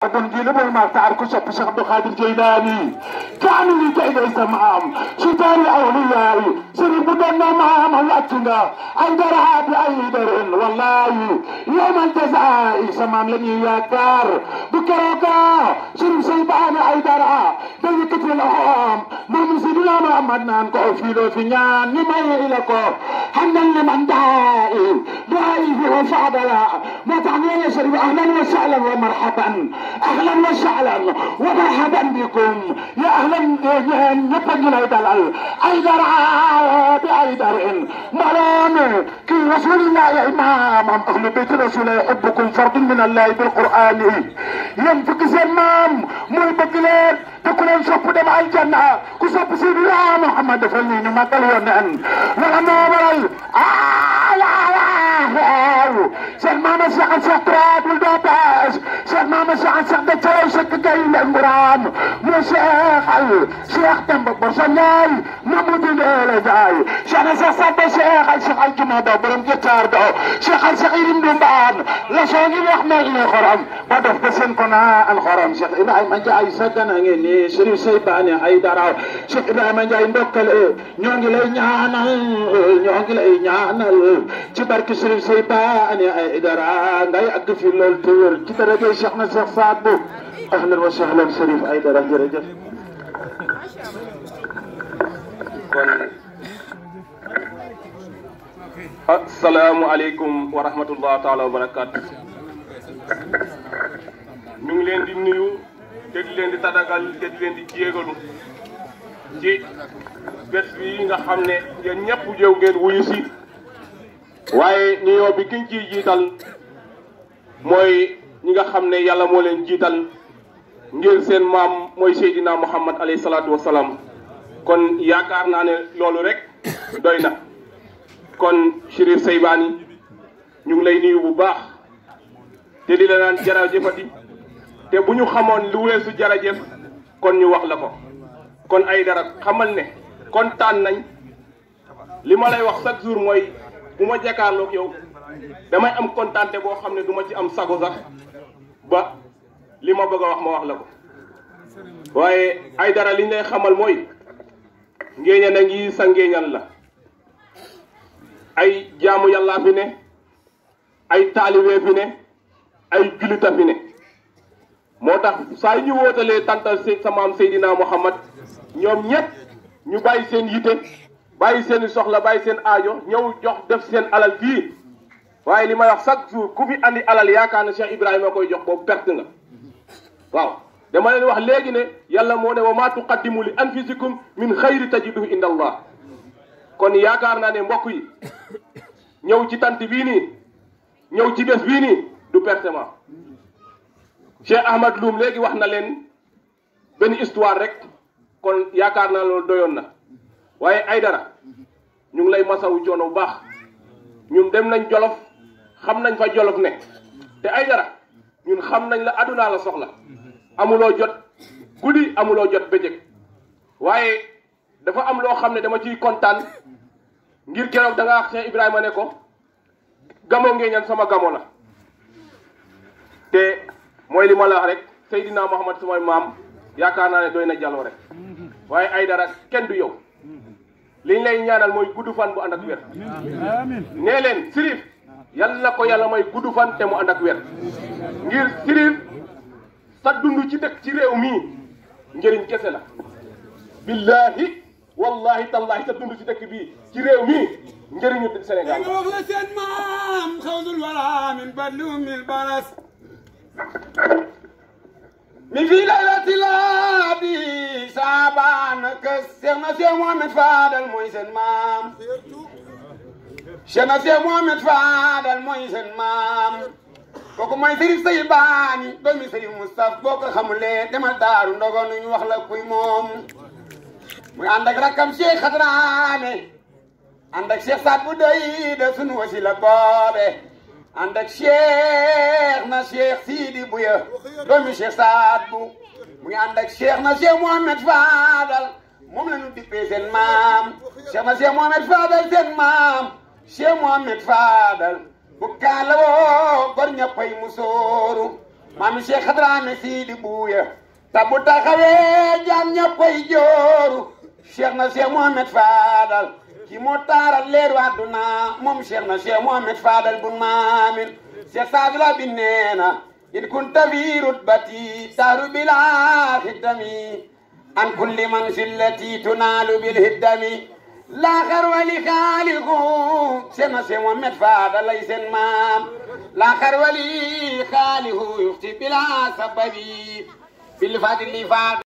kon jii la mooy maa taar ku sopp Cheikh Abdou Khadir Jeylaani kaanu li kay day sa maam si taari awliyaa yi sëriñ bu doon na maam wàcc nga ay dara bi ay darin wallahi yawmal jazaa'i sa maam la ñuy yaakaar bu kerooga sëriñ say baane ay dara da yëkkati loxoom moom Sidina Muhammad naan ko fii loo fi ñaan ñu may la ko xandal ne man daa'i daa'i fi wa faadala moo tax nee na sëriñ ahlan wa sahlan wa marhaban اهلا وسهلا ومرحبا بكم يا اهلا نبقى لي دلال ايدر بايدر مرام كي رسول الله يا امام اهل بيت رسول الله يحبكم فرد من الله بالقران ينفق زمام مو بكلين تكون شوف دم الجنه كسب سيدنا محمد فلين ما قال ونن ولا نور آه لا لا Cheikh Mama Cheikh Al Cheikh Turaat wul doo baas Cheikh Mama Cheikh Al Cheikh da calaw Cheikh Gay Lemburam mu Cheikh Al Cheikh Demba Borsa Njaay Mamadou Ndéla Njaay Cheikh Al Cheikh Sadda Cheikh Al Cheikh Al Juma do borom jëtaar do Cheikh Al Cheikh Irim Dumbaan la soo ngi wax mel ne xorom ba def ko seen ko naa al xorom Cheikh Ibrahima Njaay saggana ngeen ni Sëriñ Seybane ay dara Cheikh Ibrahima Njaay ndokkale ñoo ngi lay ñaanal ñoo ngi lay ñaanal ci barke Sëriñ Seybane ay dara ngay àgg fi lool te wér ci daraja Cheikh na Cheikh Saad Bou ahlan wa sahlan Sërif ay dara jërëjëf kon asalaamualeykum wa rahmatullah taala wa barakaatu ñu ngi leen di nuyu te di leen di tadagal te di leen di jéegalu ci bés bi nga xam ne yéen ñëpp jëw ngeen wuyu si waaye nuyoo bi kiñ ciy jiital mooy ñi nga xam ne yàlla moo leen jiital ngir seen maam mooy Seydina Muhammad alayhi salaatu wa salaam kon yaakaar naa ne loolu rek doy na kon Chérif Seybani ñu ngi lay nuyu bu baax te di la naan jarajëfati te bu ñu xamoon lu weesu jarajëf kon ñu wax la ko kon ay dara xamal ne kontaan nañ li ma lay wax chaque jour mooy bu ma jàkkaarloog yow damay am kontaante boo xam ne du ma ci am sago sax ba li ma bëgg a wax ma wax la ko waaye ay dara liñ lay xamal mooy ngéeñan a ngi sa ngéeñan la ay jaamu yàllaa fi ne ay taalibe fi ne ay julita fi ne moo tax saa yu ñu wootalee tantal sa maam Seydina Muhammad ñoom ñëpp ñu bàyyi seen yite bàyyi seen soxla bàyyi seen aajo ñëw jox def seen alal fii waaye li may wax chaque jour ku fi andi alal yaakaar na Cheikh Ibrahima koy jox boobu perte nga waaw dama leen wax léegi ne yàlla moo ne wa maa tuqaddimu li anfusikum min xayri tajiduhu inda allah kon yaakaar naa ne mbokk yi ñëw ci tant bii nii ñëw ci bés bii nii du pertement Cheikh Ahmad Loum léegi wax na leen benn histoire rek kon yaakaar naa loolu doyoon na waaye ay dara ñu ngi lay masawu coono bu baax ñun dem nañ jolof xam nañ fa jolof ne te ay dara ñun xam nañ la adunaa la soxla amuloo jot guddi amuloo jot bëccëg waaye dafa am loo xam ne dama ciy kontaan ngir keroog da nga wax Cheikh Ibrahima ne ko gamo ngeeñan sama gamo la te mooy li ma la wax rek Seydina Muhammad samay maam yaakaar naa ne doy na jaloo rek waaye ay dara kenn du yow liñ lay ñaanal mooy gudd fan bu ànd ak wér nee leen sirif yal na ko yàlla may gudd fan te mu ànd ak wér ngir sirif sa dund ci dëkk ci réew mii njëriñ kese la billahi wallahi tallahi sa dund ci dëkk bii ci réew mii njëriñu Sénégal foofu la seen maam xawsul wala min badlu min baras mi fi laylati laabi saabaan kës Seex na Seex Mohamed Fadal mooy seen maam Seex na Seex Mohamed Fadal mooy seen maam kooku mooy Sëriñ Seybani doomi Sëriñ Moustapha boo ko xamulee demal daaru ndogoon ñu wax la kuy moom muy ànd ak rakkam Cheikh Xadraame ànd ak Cheikh Saad bu doy de sunu wasila boobe ànd ak Cheikh na Cheikh Sidi Buya doomi Cheikh Saad bu mu ngi ànd ak Cheikh na Cheikh Mohamed Fadal moom la ñu dippee seen maam Cheikh na Cheikh Mohamed Fadal seen maam Cheikh Mohamed Fadal bu kaala woo gor ñëppay mu sóoru maami Cheikh Hadrame Sidi Buuya ta bu taxawee jaam ñëppay jooru Cheikh na Cheikh Mohamed Fadal ki moo taaral leeru àdduna moom Cheikh na Cheikh Mohamed Fadal bun maamin Cheikh Sadula bi neena in kunta fi rutbati taaru bila xiddami an kulli manzilati tunaalu bil hiddami laaxar wali xaaliku Cheikh na Cheikh Mohamed Fadal lay seen maam laaxar wali xaaliku yuxti bila sababi bil fadli fad